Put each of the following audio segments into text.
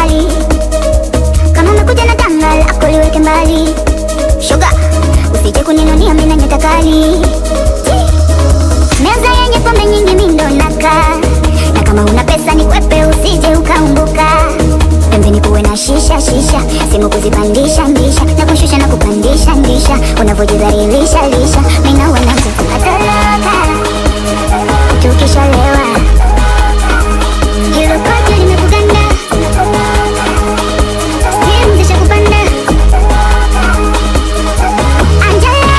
kali kama umekuja na danga lako liweke mbali shoga usije kuninunia mina nyota kali meza yenye pombe nyingi mindo nakaa na kama una pesa ni kwepe usije ukaumbuka pembeni kuwe na shisha shisha simu kuzipandisha ndisha na kushusha na kupandisha ndisha unavyojidhalilisha lisha mina wanangu atoroka tukishalewa hilo kote limekuganda Stimu zishakupanda Angela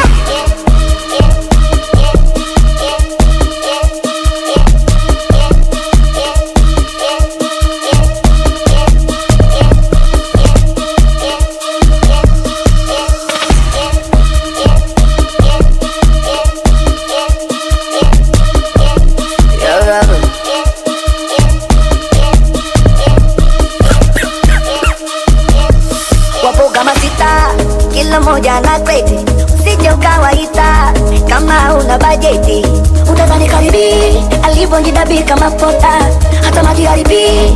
wapo kama sita, kila moja na kreti, usije ukawaita kama una bajeti. Utadhani karibi alivyojidabika mafuta, hata maji haribi